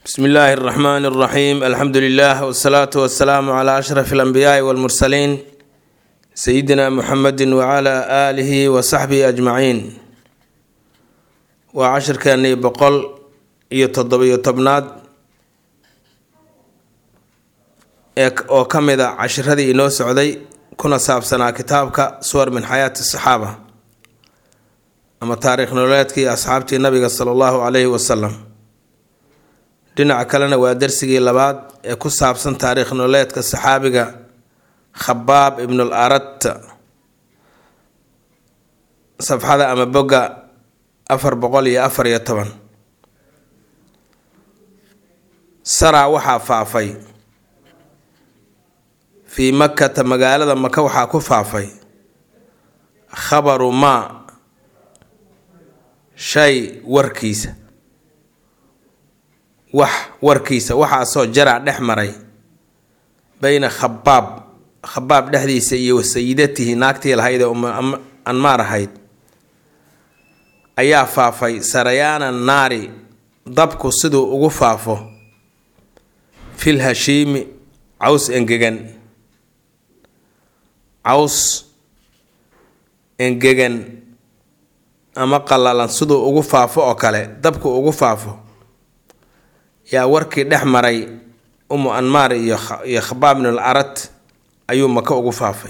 bsmi illaahi اraxmaan اraxiim alxamdu lilah wsalaatu wasalaamu cla ashraf اlanbiyaai wاlmursaliin sayidina muxamedi wcla aalihi wasaxbihi ajmaciin waa cashirkeennii boqol iyo toddobiyo tobnaad oo ka mid a cashiradii inoo socday kuna saabsanaa kitaabka suwar min xayaati saxaaba ama taariikh nololeedkii asxaabtii nabiga sala allahu calayhi wasalam dhinaca kalena waa darsigii labaad ee ku saabsan taariikh nololeedka saxaabiga khabaab ibnul arat safxada ama bogga afar boqol iyo afar iyo toban saraa waxaa faafay fii makkata magaalada maka waxaa ku faafay khabaru maa shay warkiisa wax warkiisa waxaasoo jaraa dhex maray bayna khabaab khabaab dhexdiisa iyo wasayidatihi naagtii lahayd ee uma anmaar ahayd ayaa faafay sarayaana naari dabku siduu ugu faafo fil hashiimi caws engegan caws engegan ama qallalan siduu ugu faafo oo kale dabku ugu faafo yaa warkii dhex maray umu anmaar iyo iyo khabaab ibnul arat ayuu maka ugu faafay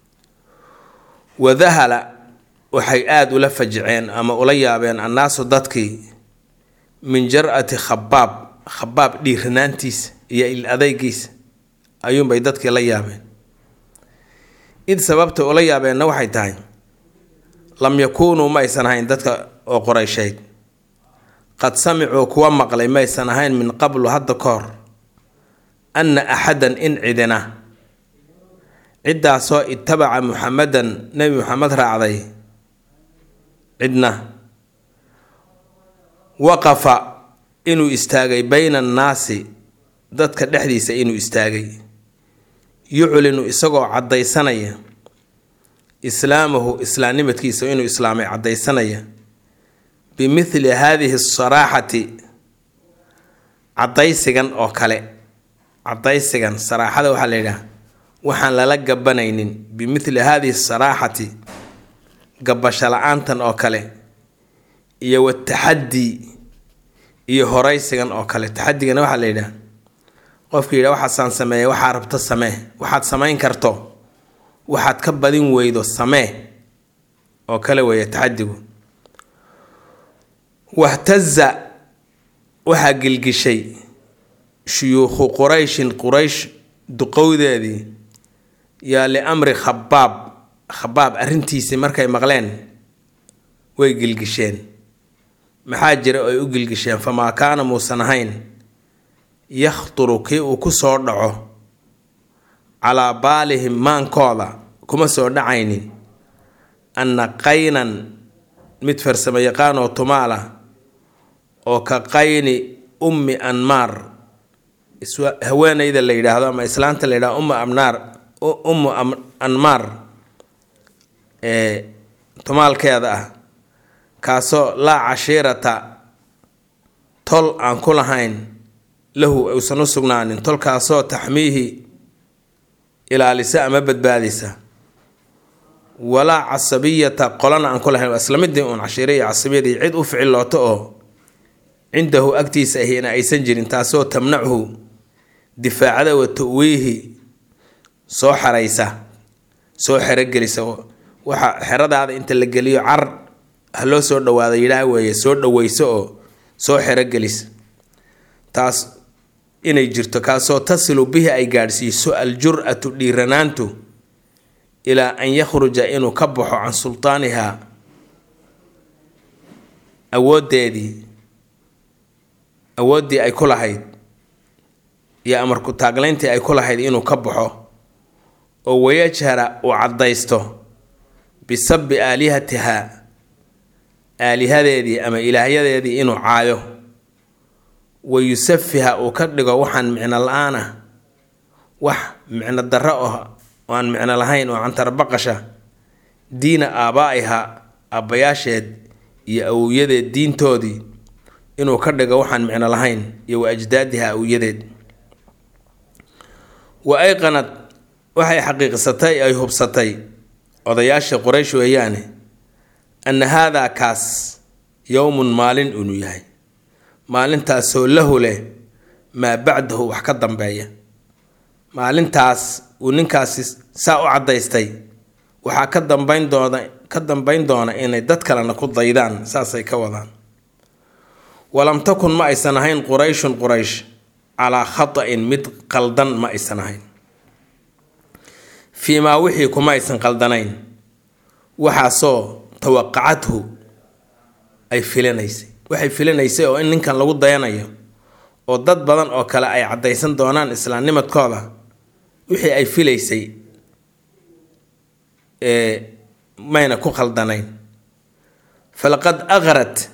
wadahala waxay aada ula fajiceen ama ula yaabeen annaasu dadkii min jar-ati khabaab khabaab dhiiranaantiisa iyo il adeygiisa ayuunbay dadkii la yaabeen id sababta ula yaabeenna waxay tahay lam yakuunuu ma aysan ahayn dadka oo qorayshayd qad samicuu kuwa maqlay maysan ahayn min qablu hadda ka hor anna axadan in cidina ciddaasoo itabaca muxamedan nebi muxamed raacday cidna waqafa inuu istaagay bayna annaasi dadka dhexdiisa inuu istaagay yuclinu isagoo caddaysanaya islaamahu islaamnimadkiisa inuu islaamay caddaysanaya bimithli haadihi asaraaxati caddaysigan oo kale caddaysigan saraaxada waxaa la yidhaha waxaan lala gabanaynin bimithli haadihi asaraaxati gabasho la-aantan oo kale iyo wataxaddi iyo horaysigan oo kale taxadigana waxaa la yidhaha qofka yidhaha waxaasaan sameeye waxaa rabto samee waxaad samayn karto waxaad ka badin weydo samee oo kale weeye taxadigu wahtaza waxaa gilgishay shuyuukhu qurayshin quraysh duqowdeedii yaa liamri khabaab khabaab arrintiisii markay maqleen way gilgisheen maxaa jira oo ay u gilgisheen famaa kaana muusan ahayn yakhturu kii uu ku soo dhaco calaa baalihim maankooda kuma soo dhacaynin anna qaynan mid farsamo yaqaan oo tumaala oo ka qayni ummi anmaar haweeneyda la yidhaahdo ama islaanta la yidhahdo ummu amnaar ummu anmaar ee tumaalkeeda ah kaasoo laa cashiirata tol aan ku lahayn lahu uusan u sugnaanin tolkaasoo taxmiihi ilaalisa ama badbaadisa walaa casabiyata qolana aan ku lahayn waa isla midii uun cashiira iyo casabiyadii cid u ficilooto oo cindahu agtiisa ahina aysan jirin taasoo tamnachu difaacada wa tawiihi soo xeraysa soo xerogelisa waxa xeradaada inta la geliyo car ha loo soo dhawaada yidhaah weeye soo dhaweyso oo soo xerogelisa taas inay jirto kaasoo tasilu bihi ay gaadhsiiso aljur-atu dhiiranaantu ilaa an yakhruja inuu ka baxo can sultaanihaa awoodeedii awooddii ay ku lahayd iyo amarku taaglayntii ay ku lahayd inuu ka baxo oo wayajhara uu caddaysto bisabi aalihatihaa aalihadeedii ama ilaahyadeedii inuu caayo wa yusafiha uu ka dhigo waxaan micno la-aan ah wax micno darro ah oo aan micno lahayn oo cantarbaqasha diina aabaa-iha aabbayaasheed iyo awowyadeed diintoodii inuu ka dhigo waxaan micno lahayn iyo wa ajdaadiha awyadeed wa ayqanad waxay xaqiiqsatay ay hubsatay odayaasha qoraysh weeyaane anna haadaa kaas yowmun maalin inuu yahay maalintaasoo lahu leh maa bacdahu wax ka dambeeya maalintaas uu ninkaasi saa u caddaystay waxaa ka dambayn doona ka dambayn doona inay dad kalena ku daydaan saasay ka wadaan walam takun ma aysan ahayn qurayshun quraysh calaa khata'in mid qaldan ma aysan ahayn fii maa wixii kuma aysan qaldanayn waxaasoo tawaqacadhu ay filanaysay waxay filanaysay oo in ninkan lagu dayanayo oo dad badan oo kale ay caddaysan doonaan islaamnimadkooda wixii ay filaysay mayna ku khaldanayn falaqad aqrat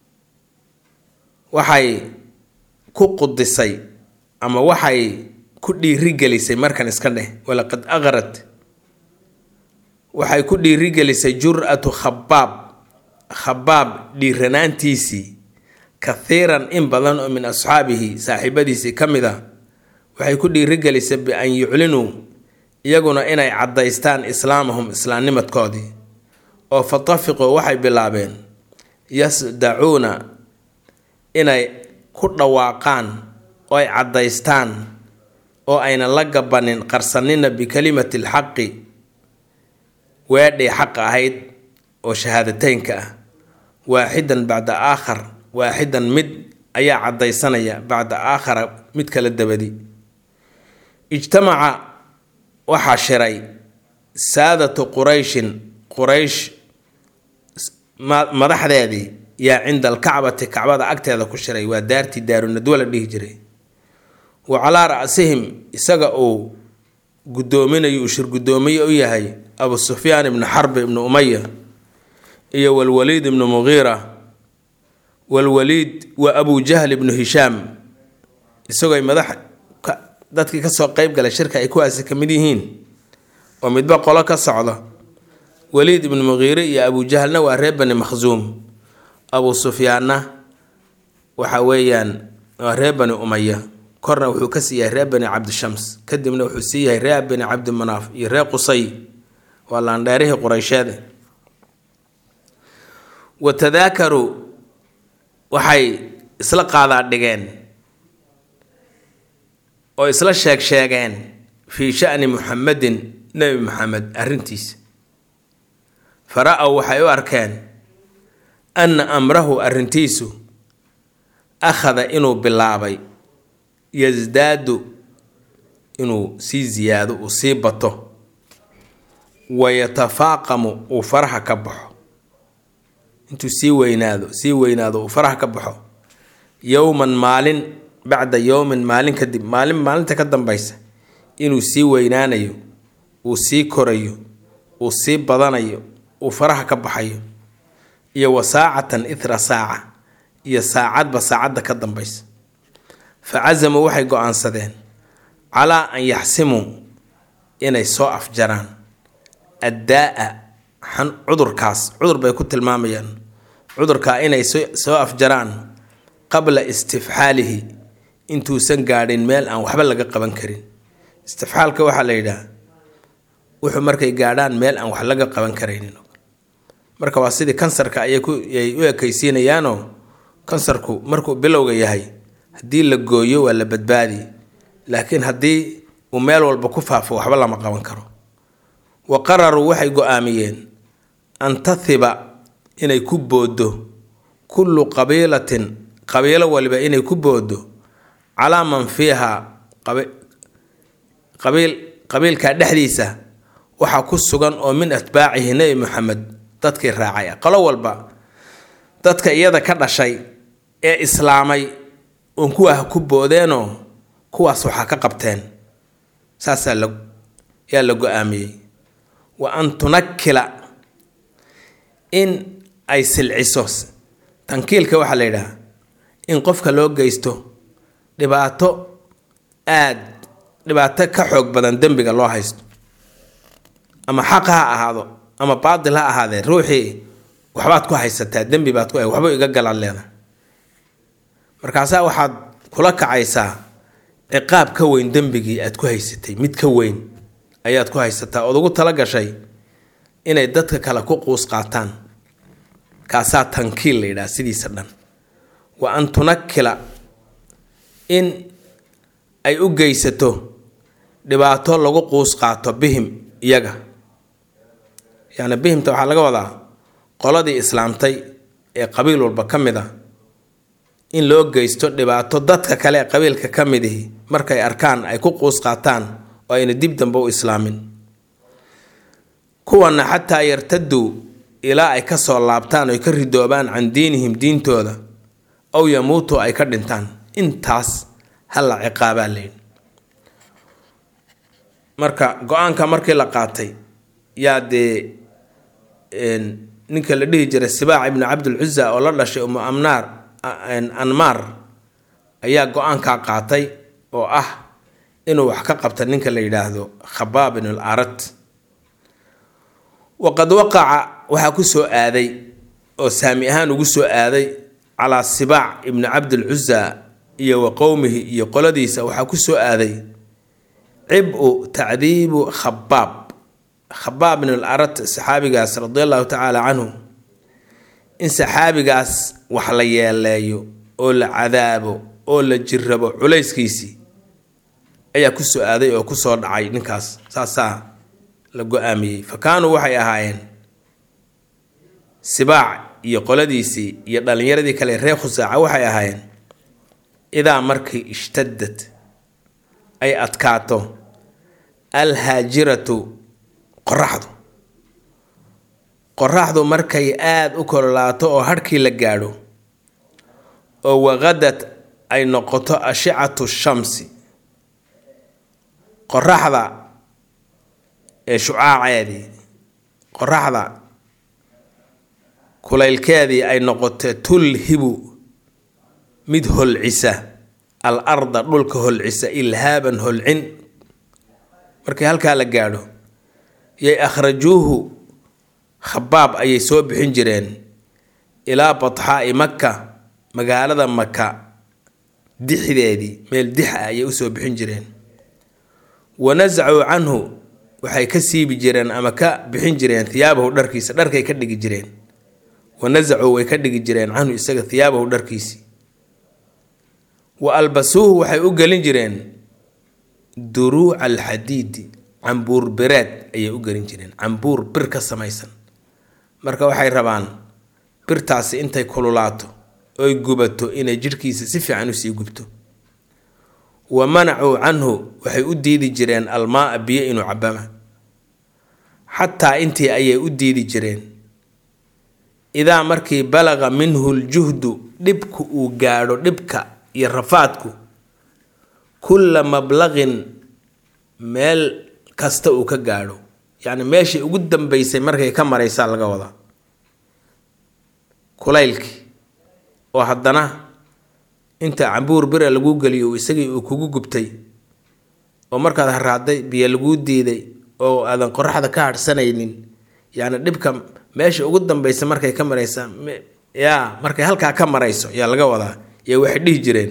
waxay ku qudisay ama waxay ku dhiirigelisay markan iska dheh walaqad aqrat waxay ku dhiirigelisay jur-atu khabaab khabaab dhiiranaantiisii kathiiran in badan oo min asxaabihi saaxiibadiisii ka mid a waxay ku dhiirigelisay bi-an yuclinuu iyaguna inay caddaystaan islaamahum islaamnimadkoodii oo fatafiquu waxay bilaabeen yasdacuuna inay ku dhawaaqaan oo ay caddaystaan oo ayna la gabanin qarsanina bikalimati alxaqi weedhay xaq ahayd oo shahaadateynka ah waaxidan bacda aakhar waaxidan mid ayaa caddaysanaya bacda aakhara mid kala dabadi ijtamaca waxaa shiray saadatu qurayshin quraysh madaxdeedii yaa cinda alkacbati kacbada agteeda ku shiray waa daartii daarunadwa la dhihi jiray wa calaa ra-sihim isaga uu guddoominayo uu shir guddoomiye u yahay abu sufyaan ibnu xarbi ibnu umaya iyo walwaliid ibnu muqiira walwaliid wa abu jahl ibnu hishaam isagoo madax dadkii kasoo qeyb galay shirka ay kuwaasi ka mid yihiin oo midba qolo ka socda waliid ibnu muqiire iyo abu jahlna waa reer bani makhsuum abu sufyaanna waxa weeyaan waa reer bani umaya korna wuxuu ka sii yahay reer bani cabdishams kadibna wuxuu sii yahay reer bani cabdimanaaf iyo reer qusay waa laandheerihii qureysheede wa tadaakaruu waxay isla qaadaa dhigeen oo isla sheeg sheegeen fii shani muxamedin nebi muxamed arrintiisa fara-ow waxay u arkeen anna amrahu arrintiisu akhada inuu bilaabay yasdaadu inuu sii ziyaado uu sii bato wayatafaaqamu uu faraha ka baxo intuu sii weynaado sii weynaado uu faraha ka baxo yowman maalin bacda yowmin maalin kadib maalin maalinta ka dambaysa inuu sii weynaanayo uu sii korayo uu sii badanayo uu faraha ka baxayo iyo wa saacatan ithra saaca iyo saacadba saacadda ka dambaysa fa casamuu waxay go-aansadeen calaa an yaxsimuu inay soo afjaraan addaa-a cudurkaas cudur bay ku tilmaamayaan cudurkaa inay soo afjaraan qabla istifxaalihi intuusan gaadhin meel aan waxba laga qaban karin istifxaalka waxaa la yidhaah wuxuu markay gaadhaan meel aan wax laga qaban karaynin marka waa sidii kansarka ayay u ekaysiinayaanoo kansarku markuu bilowga yahay haddii la gooyo waa la badbaadi laakiin haddii uu meel walba ku faafo waxba lama qaban karo wa qararuu waxay go-aamiyeen an tathiba inay ku booddo kullu qabiilatin qabiilo waliba inay ku booddo calaa man fiiha qabiil qabiilka dhexdiisa waxaa ku sugan oo min atbaacihi nebi moxamed dadkii raacay qolo walba dadka iyada ka dhashay ee islaamay oon kuwaa ku boodeenoo kuwaas waxaa ka qabteen saasaa la yaa la go-aamiyey wa an tunakila in ay silciso tankiilka waxaa la yidhaha in qofka loo geysto dhibaato aad dhibaato ka xoog badan dembiga loo haysto ama xaq ha ahaado ama baatil ha ahaadee ruuxii waxbaad ku haysataa dembi baad ku waxba iga galaad leedahay markaasaa waxaad kula kacaysaa ciqaab ka weyn dembigii aad ku haysatay mid ka weyn ayaad ku haysataa ood ugu tala gashay inay dadka kale ku quus qaataan kaasaa tankiil la yidhaha sidiisa dhan wa an tunakila in ay u geysato dhibaato lagu quus qaato bihim iyaga yacni bihimta waxaa laga wadaa qoladii islaamtay ee qabiil walba ka mid a in loo geysto dhibaato dadka kale ee qabiilka ka midihi markay arkaan ay ku quus qaataan oo ayna dib dambe u islaamin kuwana xataa yartaduu ilaa ay ka soo laabtaan oy ka ridoobaan can diinihim diintooda ow yamuutu ay ka dhintaan intaas hala ciqaabaa layidhi marka go-aanka markii la qaatay yaa dee ninka la dhihi jiray sibaac ibnu cabdilcuza oo la dhashay umu amnaar anmaar ayaa go-aankaa qaatay oo ah inuu wax ka qabta ninka la yidhaahdo khabaab ibn al arat waqad waqaca waxaa ku soo aaday oo saami ahaan ugu soo aaday calaa sibaac ibni cabdilcuza iyo wa qowmihi iyo qoladiisa waxaa ku soo aaday cib-u tacdiibu khabaab khabaab ibn al arat saxaabigaas radi allahu tacaala canhu in saxaabigaas wax la yeeleeyo oo la cadaabo oo la jirabo culayskiisii ayaa ku soo aaday oo ku soo dhacay ninkaas saasaa la go-aamiyey fa kaanuu waxay ahaayeen sibaac iyo qoladiisii iyo dhallinyaradii kale reer khusaaca waxay ahaayeen idaa markii ishtadad ay adkaato alhaajiratu qoraxdu qoraxdu markay aada u kololaato oo harhkii la gaadho oo waqadad ay noqoto ashicatu shamsi qoraxda ee shucaaceedii qoraxda kulaylkeedii ay noqoto tulhibu mid holcisa al arda dhulka holcisa ilhaaban holcin markii halkaa la gaadho yay akhrajuuhu khabaab ayay soo bixin jireen ilaa badxaa'i maka magaalada maka dixdeedii meel dix ah ayay usoo bixin jireen wa nasacuu canhu waxay ka siibi jireen ama ka bixin jireen hiyaabahu dharkiisa dharkay ka dhigi jireen wa nasacuu way ka dhigi jireen canhu isaga hiyaabahu dharkiisii wa albasuuhu waxay u gelin jireen duruuca alxadiidi cambuur bireed ayay u gelin jireen cambuur bir ka samaysan marka waxay rabaan birtaasi intay kululaato oy gubato inay jidhkiisa si fiican usii gubto wa manacuu canhu waxay u diidi jireen almaaa biyo inuu cabama xataa intii ayay u diidi jireen idaa markii balaqa minhu ljuhdu dhibku uu gaadho dhibka iyo rafaadku kulla mablaqin meel kasta uu ka gaadho yacni meeshii ugu dambeysay markay ka maraysaa laga wadaa kulaylkii oo haddana inta cambuur bira laguu geliyo isagii uu kugu gubtay oo markaad haraaday biyo laguu diiday oo aadan qoraxda ka hadhsanaynin yacni dhibka meesha ugu dambeysa markay ka maraysa yaa markay halkaa ka marayso yaa laga wadaa yaa waxay dhihi jireen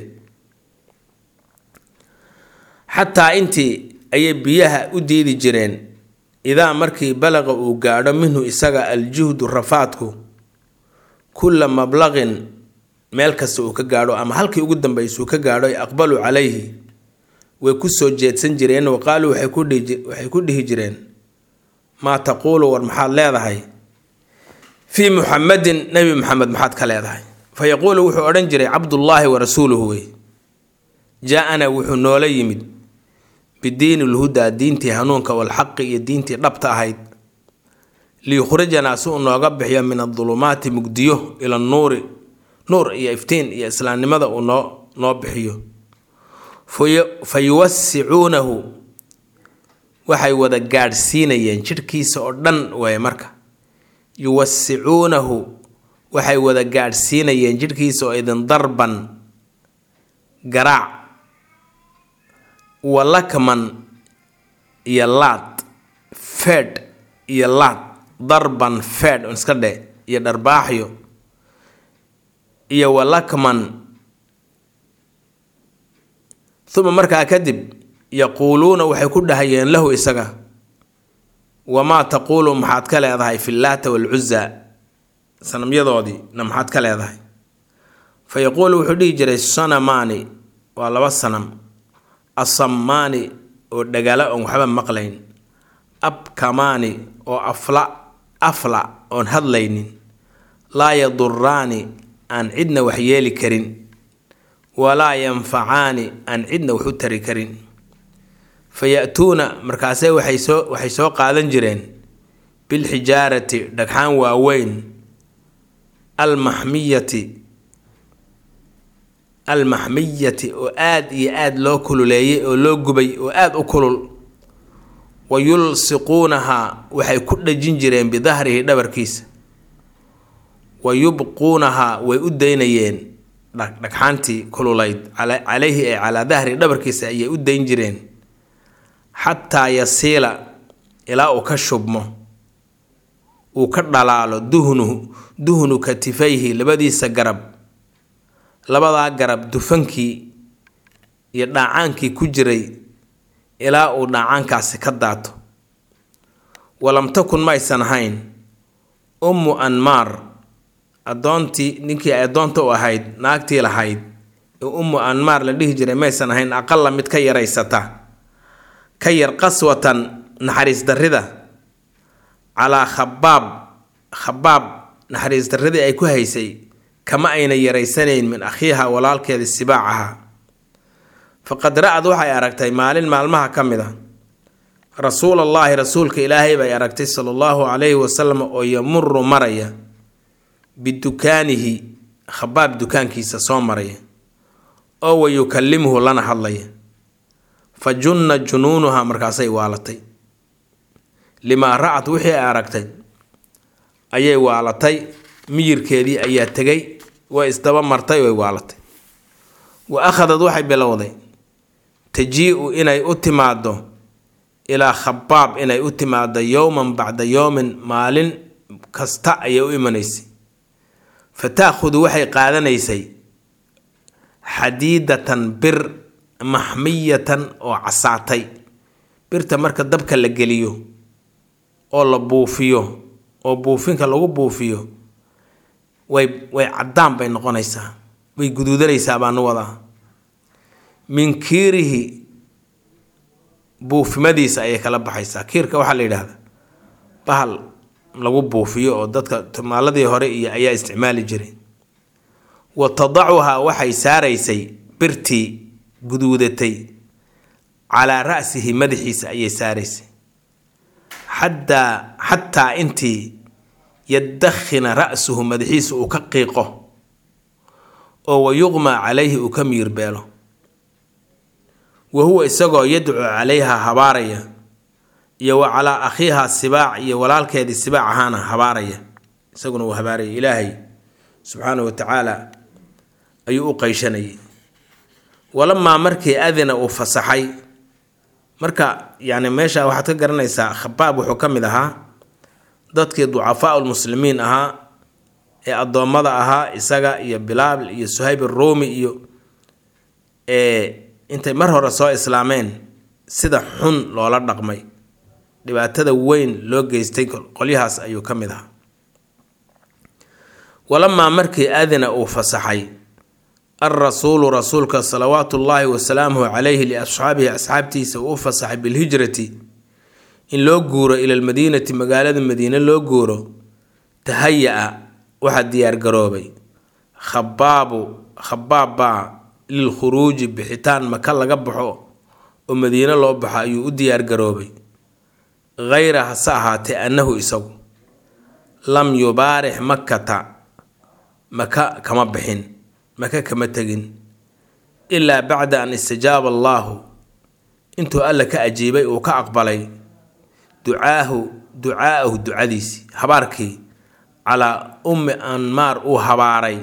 xataa intii ayay biyaha u diidi jireen idaa markii balaqa uu gaadho minhu isaga aljuhdu rafaadku kulla mablaqin meel kasta uu ka gaadho ama halkii ugu dambaysa uu ka gaadho aqbaluu calayhi way ku soo jeedsan jireen wa qaaluu waxay ku dhihi jireen maa taquulu war maxaad leedahay fii muxamadin nebi muxamed maxaad ka leedahay fa yaquulu wuxuu odhan jiray cabdullaahi wa rasuuluhu wey jaa-ana wuxuu noola yimid bidiini lhudaa diintii hanuunka walxaqi iyo diintii dhabta ahayd liyukhrijanaa si uu nooga bixiyo min adulumaati mugdiyo ila nuuri nuur iyo iftiin iyo islaamnimada uu noo noo bixiyo fa yuwasicuunahu waxay wada gaadhsiinayeen jidhkiisa oo dhan waay marka yuwasicuunahu waxay wada gaadhsiinayeen jidhkiisa oo idin darban garaac walakman iyo laad feedh iyo laad darban feedh iska dhe iyo dharbaaxyo iyo walakman uma markaa kadib yaquuluuna waxay ku dhahayeen lahu isaga wamaa taquulu maxaad ka leedahay fi laata walcuza sanamyadoodiina maxaad ka leedahay fa yaquulu wuxuu dhihi jiray sanamaani waa laba sanam asammaani oo dhagala oon waxba maqlayn abkamaani oo afla afla oon hadlaynin laa yaduraani aan cidna wax yeeli karin walaa yanfacaani aan cidna wax u tari karin fa ya-tuuna markaase waxay soo waxay soo qaadan jireen bilxijaarati dhagxaan waaweyn almaxmiyati almaxmiyati oo aada iyo aada loo kululeeyay oo loo gubay oo aada u kulul wa yulsiquunahaa waxay ku dhajin jireen bidahrihi dhabarkiisa wa yubquunahaa way u daynayeen dhagxaantii kululayd calayhi ee calaa dahri dhabarkiisa ayay u dayn jireen xataa yasiila ilaa uu ka shubmo uu ka dhalaalo duhnuhu duhnu katifayhi labadiisa garab labadaa garab dufankii iyo dhaacaankii ku jiray ilaa uu dhaacaankaasi ka daato walam takun maysan ahayn ummu anmaar addoontii ninkii ay addoonta u ahayd naagtii lahayd ee ummu anmaar la dhihi jiray maysan ahayn aqala mid ka yaraysata ka yar qaswatan naxariis darrida calaa khabaab khabaab naxariis darridii ay ku haysay kama ayna yaraysanayn min akhiiha walaalkeeda sibaacaha faqad ra-ad waxay aragtay maalin maalmaha ka mid a rasuulallaahi rasuulka ilaahay bay aragtay sala allahu calayhi wasalam oo yamuru maraya bidukaanihi khabaab dukaankiisa soo maraya oo wa yukallimuhu lana hadlaya fa junna junuunuha markaasay waalatay limaa ra-ad wixii ay aragtay ayay waalatay miyirkeedii ayaa tegay way isdaba martay way waalatay wa akhadad waxay bilowday tajii-u inay u timaado ilaa khabaab inay u timaado yowman bacda yowmin maalin kasta ayay u imanaysay fa taakhudu waxay qaadanaysay xadiidatan bir maxmiyatan oo casaatay birta marka dabka la geliyo oo la buufiyo oo buufinka lagu buufiyo way way caddaan bay noqonaysaa way guduudanaysaa baanu wadaa min kiirihi buufimadiisa ayay kala baxaysaa kiirka waxaa la yidhaahdaa bahal lagu buufiyo oo dadka tumaaladii hore iyo ayaa isticmaali jiray wa tadacuhaa waxay saaraysay birtii guduudatay calaa ra'sihi madaxiisa ayay saaraysay xataa xataa intii yadakhina ra'suhu madaxiisa uu ka qiiqo oo wa yuqmaa calayhi uu ka miirbeelo wa huwa isagoo yadcu calayha habaaraya iyo wa calaa akhiiha sibaac iyo walaalkeedii sibaac ahaana habaaraya isaguna uu habaaraya ilaahay subxaanahu wa tacaala ayuu u qayshanayay walamaa markii adina uu fasaxay marka yacni meesha waxaad ka garanaysaa khabaab wuxuu ka mid ahaa dadkii ducafaa lmuslimiin ahaa ee addoommada ahaa isaga iyo bilaal iyo suhayb aruumi iyo ee intay mar hore soo islaameen sida xun loola dhaqmay dhibaatada weyn loo geystay qolyahaas ayuu ka mid ahaa walamaa markii adina uu fasaxay alrasuulu rasuulka salawaatu ullaahi wasalaamuhu calayhi liasxaabihi asxaabtiisa uu u fasaxay bilhijrati in loo guuro ila lmadiinati magaalada madiine loo guuro tahaya-a waxaa diyaargaroobay khabaabu khabaab baa lilkhuruuji bixitaan maka laga baxo oo madiine loo baxo ayuu u diyaargaroobay hayra hase ahaatee annahu isagu lam yubaarix makata maka kama bixin maka kama tegin ilaa bacda an istajaaba allaahu intuu alla ka ajiibay uu ka aqbalay ducaahu ducaa'ahu ducadiisii habaarkii calaa ummi anmaar uu habaaray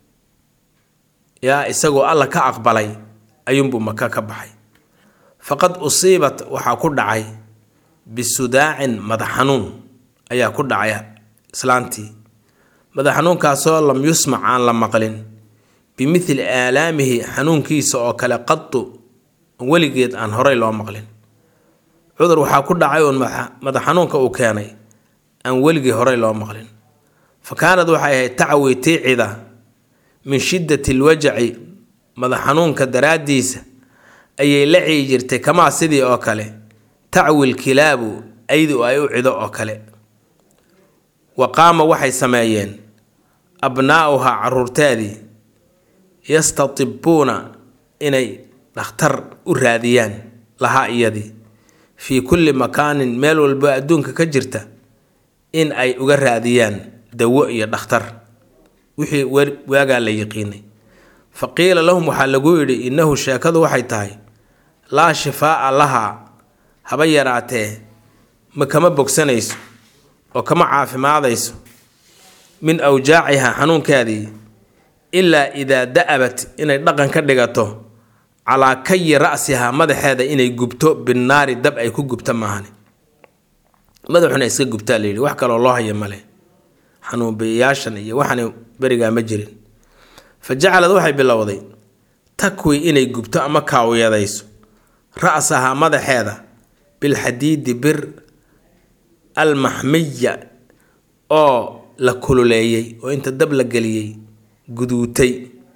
yaa isagoo alla ka aqbalay ayuunbuu maka ka baxay faqad usiibat waxaa ku dhacay bisudaacin madax xanuun ayaa ku dhacay islaantii madax xanuunkaasoo lam yusmac aan la maqlin bimithli aalaamihi xanuunkiisa oo kale qadu weligeed aan horay loo maqlin cudur waxaa ku dhacay uun madax xanuunka uu keenay aan weligii horay loo maqlin fa kaanad waxay ahayd tacwi tiicida min shiddati lwajaci madax xanuunka daraaddiisa ayay la ciyi jirtay kamaa sidii oo kale tacwi lkilaabu aydu ay u cido oo kale wa qaama waxay sameeyeen abnaa'uhaa caruurteedii yastatibbuuna inay dhakhtar u raadiyaan lahaa iyadii fii kulli makaanin meel walba adduunka ka jirta in ay uga raadiyaan dawo iyo dhakhtar wixii waagaa la yiqiinay fa qiila lahum waxaa lagu yidhi innahu sheekadu waxay tahay laa shifaa'a lahaa haba yaraatee ma kama bogsanayso oo kama caafimaadayso min awjaacihaa xanuunkeedii ilaa idaa da-abat inay dhaqan ka dhigato calaa kayi ra'sihaa madaxeeda inay gubto binnaari dab ay ku gubto maahane madaxuna iska gubtaa layidhi wax kaloo loo haya male xanuunbiyayaashan iyo waxaan berigaa ma jirin fa jacalad waxay bilowday takwi inay gubto ama kaawiyadayso ra'sahaa madaxeeda bilxadiidi bir almaxmiya oo la kululeeyey oo inta dab la geliyey guduutay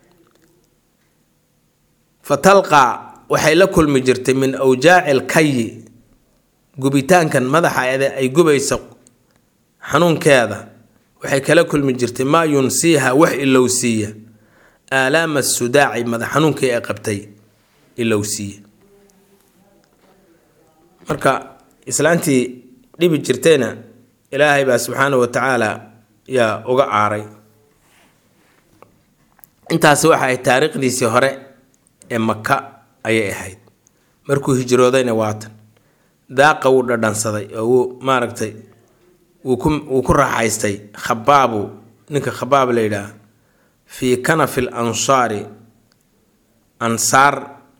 fa talqaa waxay la kulmi jirtay min awjaaci alkayi gubitaankan madaxeeda ay gubayso xanuunkeeda waxay kala kulmi jirtay maa yunsiiha wax ilowsiiya aalaama sudaaci madax xanuunkii ay qabtay ilowsiiya marka islaantii dhibi jirtayna ilaahay baa subxaanahu wa tacaala yaa uga aaray intaasi waxa ay taariikhdiisii hore ee maka ayay ahayd markuu hijroodayna waatan daaqa wuu dhadhansaday oo wuu maaragtay wuu ku wuu ku raaxaystay khabaabu ninka khabaab la yidhaah fii kanafi l ansaari ansaar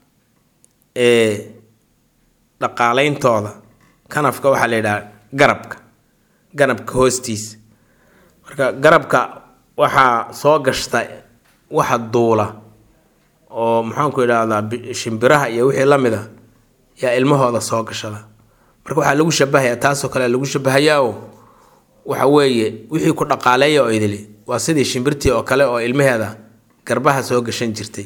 ee dhaqaaleyntooda kanafka waxaa la yidhaha garabka garabka hoostiisa marka garabka waxaa soo gashta waxa duula oo maxaanku idhaahdaa shimbiraha iyo wixii la mid a yaa ilmahooda soo gashada marka waxaa lagu shabahayaa taasoo kale lagu shabahayaa oo waxa weeye wixii ku dhaqaaleeya oo idili waa sidii shimbirtii oo kale oo ilmaheeda garbaha soo gashan jirtay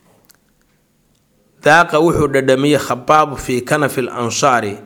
daaqa wuxuu dhadhamiyey khabaabu fii kanafi l ansaari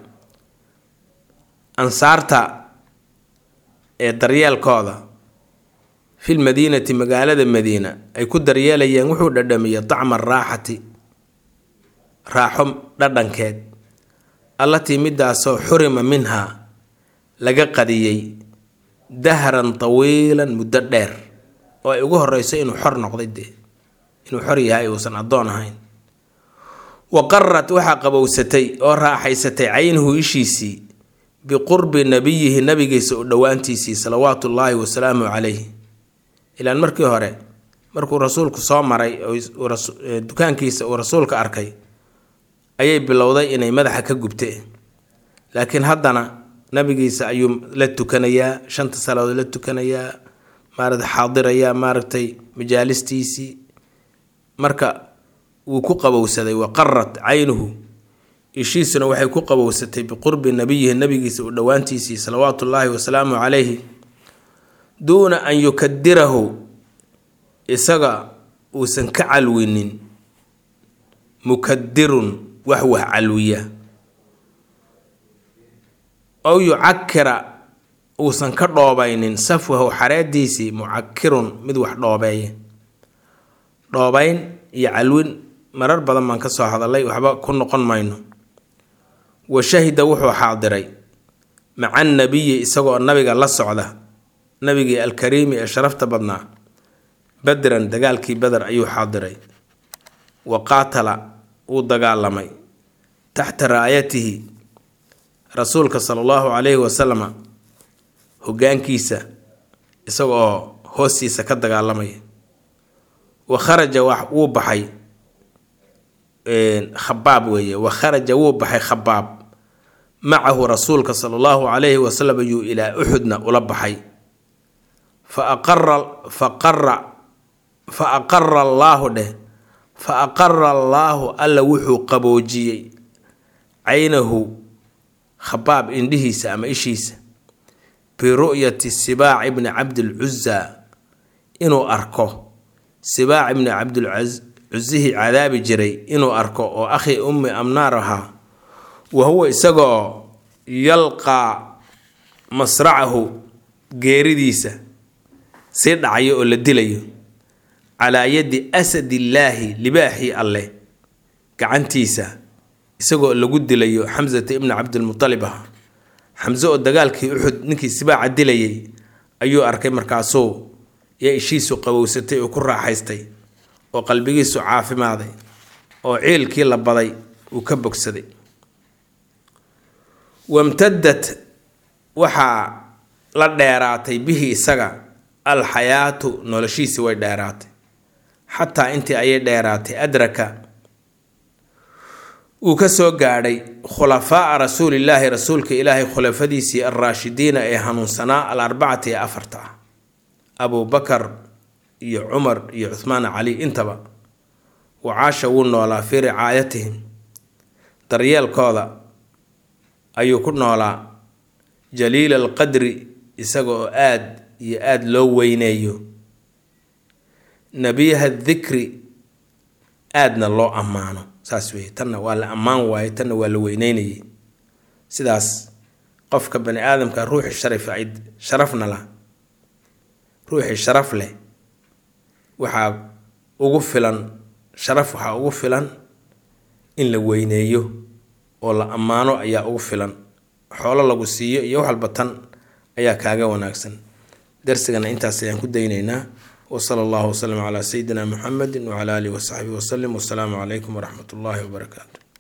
ansaarta ee daryeelkooda fi lmadiinati magaalada madiina ay ku daryeelayeen wuxuu dhadhamiyey dacma araaxati raaxo dhadhankeed allatii midaasoo xurima minhaa laga qadiyey dahran tawiilan muddo dheer oo ay ugu horeyso inuu xor noqday dee inuu xor yahay uusan addoon ahayn wa qarat waxaa qabowsatay oo raaxaysatay caynuhu ishiisii biqurbi nabiyihi nabigiisa u dhowaantiisii salawaatu ullaahi wasalaamu calayh ilaan markii hore markuu rasuulku soo maray oo dukaankiisa uu rasuulka arkay ayay bilowday inay madaxa ka gubte laakiin haddana nabigiisa ayuu la tukanayaa shanta salaadood la tukanayaa maarata xaadirayaa maaragtay majaalistiisii marka wuu ku qabowsaday wa qarat caynuhu ishiisuna waxay ku qabowsatay biqurbi nabiyihi nabigiisa u dhowaantiisii salawaatu ullaahi wasalaamu calayhi duuna an yukadirahu isaga uusan ka calwinin mukadirun wax wax calwiya ow yucakira uusan ka dhoobaynin safwahu xareediisii mucakirun mid wax dhoobeeya dhoobayn iyo calwin marar badan baan ka soo hadalay waxba ku noqon mayno wa shahida wuxuu xaadiray maca nabiyi isagoo nabiga la socda nabigii alkariimi ee sharafta badnaa badran dagaalkii beder ayuu xaadiray wa qaatala wuu dagaalamay taxta raayatihi rasuulka sala allahu calayhi wasalama hogaankiisa isaga oo hoostiisa ka dagaalamaya wa kharaja wuu baxay khabaab weeye wa kharaja wuu baxay khabaab macahu rasuulka sala allahu calayhi wasalam ayuu ilaa uxudna ula baxay fa aqara fa qara fa aqara allaahu dheh fa aqara allaahu alla wuxuu qaboojiyey caynahu khabaab indhihiisa ama ishiisa biru'yati sibaac ibni cabdilcuza inuu arko sibaac ibni cabdilcusihii cadaabi jiray inuu arko oo akhi ummi amnaar ahaa wa huwa isagaoo yalqaa masracahu geeridiisa sii dhacayo oo la dilayo calaa yadi asadillaahi libaaxii alleh gacantiisa isagoo lagu dilayo xamsata ibni cabdilmutalib ah xamse oo dagaalkii uxud ninkii sibaaca dilayay ayuu arkay markaasuu yaa ishiisu qabowsatay oo ku raaxaystay oo qalbigiisu caafimaaday oo ciilkii la baday uu ka bogsaday wamtadad waxaa la dheeraatay bihi isaga alxayaatu noloshiisi way dheeraatay xataa intii ayay dheeraatay adraka uu ka soo gaadhay khulafaa'a rasuulillaahi rasuulka ilaahay khulafadiisii alraashidiina ee hanuunsanaa al arbacati ee afarta ah abuu bakar iyo cumar iyo cuhmaan cali intaba wacaasha wuu noolaa fii ricaayatihim daryeelkooda ayuu ku noolaa jaliila alqadri isaga oo aad iyo aada loo weyneeyo nebiyaha dikri aadna loo ammaano saas weeye tanna waa la ammaan waaye tanna waa la weyneynayay sidaas qofka bani aadamka ruuxi sharaf sharafna lah ruuxii sharaf leh waxaa ugu filan sharaf waxaa ugu filan in la weyneeyo oo la ammaano ayaa ugu filan xoolo lagu siiyo iyo wax walba tan ayaa kaaga wanaagsan darsigana intaas ayaan ku daynaynaa wsala allahu waslama calaa sayidina muxamedi wcala alihi wasaxbihi wasalim wasalaamu calaykum waraxmat ullaahi wabarakaatu